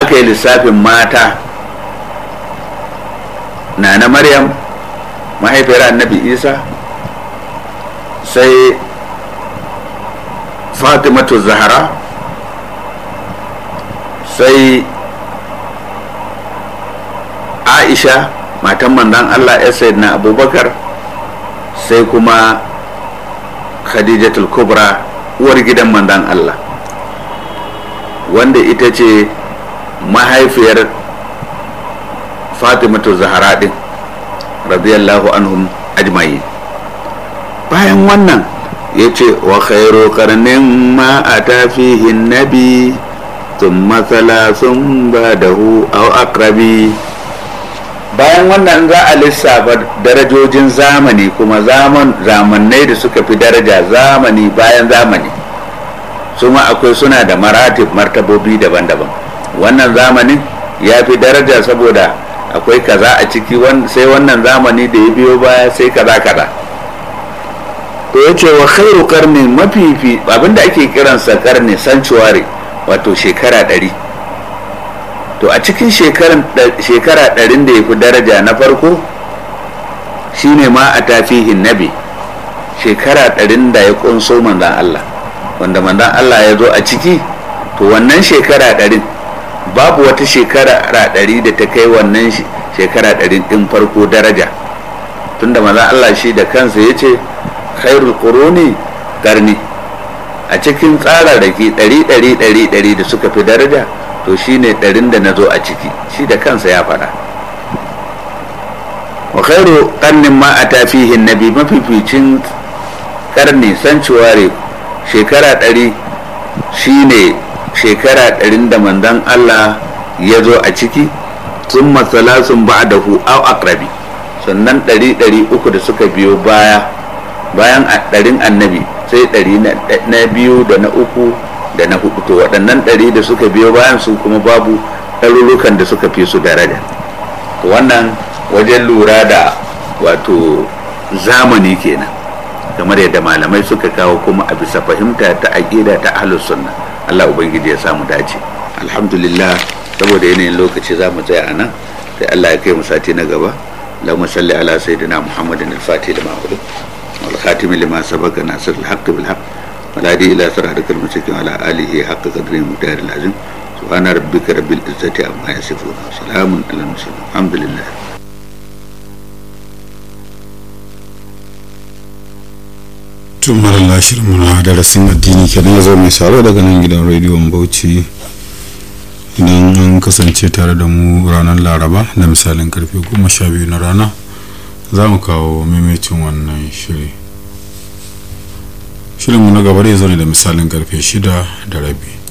aka yi lissafin mata na na maryam mahaifiyar annabi isa sai fatimatu zahara sai aisha matan manzan allah ya na abubakar sai kuma khadijatul kubra uwar gidan manzan allah wanda ita ce mahaifiyar fatimatu zahara din radiyallahu anhum ajma'in bayan wannan ya ce wa khairu karnin ma a tafihin nabi thumma thalathun ba'dahu aw aqrabi bayan wannan za a lissafa darajojin zamani kuma zaman zamannai da suka fi daraja zamani bayan zamani su ma akwai suna da maratib martabobi daban-daban wannan zamanin ya fi daraja saboda akwai kaza a ciki sai wannan zamani da ya biyo baya sai kaza kaza to ya ce wa khairu karni mafifi abinda ake kiransa karni sanctuary wato shekara ɗari to a cikin shekara ɗarin da ya fi daraja na farko shine ma a tafihin nabi shekara ɗarin da ya ƙunso manzan Allah wanda manzan Allah ya zo a ciki to wannan shekara ɗarin babu wata shekara ɗari da ta kai wannan shekara ɗarin ɗin farko daraja tunda manzan Allah shi da kansa ya ce khairul quruni karni a cikin tsararraki ɗari ɗari ɗari ɗari da suka fi daraja to shine ɗarin da na zo a ciki shi da kansa ya faɗa wa khairu karnin ma a tafihin nabi mafificin karni sanctuary shekara ɗari shine shekara ɗarin da manzon Allah ya zo a ciki sun matsalasun ba da hu au akrabi sannan ɗari ɗari uku da suka biyo baya bayan ɗarin annabi sai ɗari na biyu da na uku da na hudu to waɗannan ɗari da suka biyo bayan su kuma babu ɗarurukan da suka fi su daraja to wannan wajen lura da wato zamani kenan kamar yadda malamai suka kawo kuma a bisa fahimta ta aƙida ta ahlus sunna Allah ubangiji ya samu dace alhamdulillah saboda yanayin lokaci za mu tsaya a nan sai Allah ya kai mu sati na gaba اللهم صل على سيدنا محمد الفاتح لما أغلق والخاتم لما سبق ناصر الحق بالحق والهادي إلى صراطك المستقيم وعلى آله حق قدره المختار العظيم سبحان ربك رب العزة عما يصفون وسلام على المرسلين الحمد لله tun marar shirin na darasin addini kenan ya zo mai saro daga nan gidan rediyon bauchi idan an kasance tare da mu ranar laraba da misalin karfe goma sha biyu na rana za mu kawo maimacin wannan shiri shirinmu na gaba zai zo ne da misalin karfe shida da rabi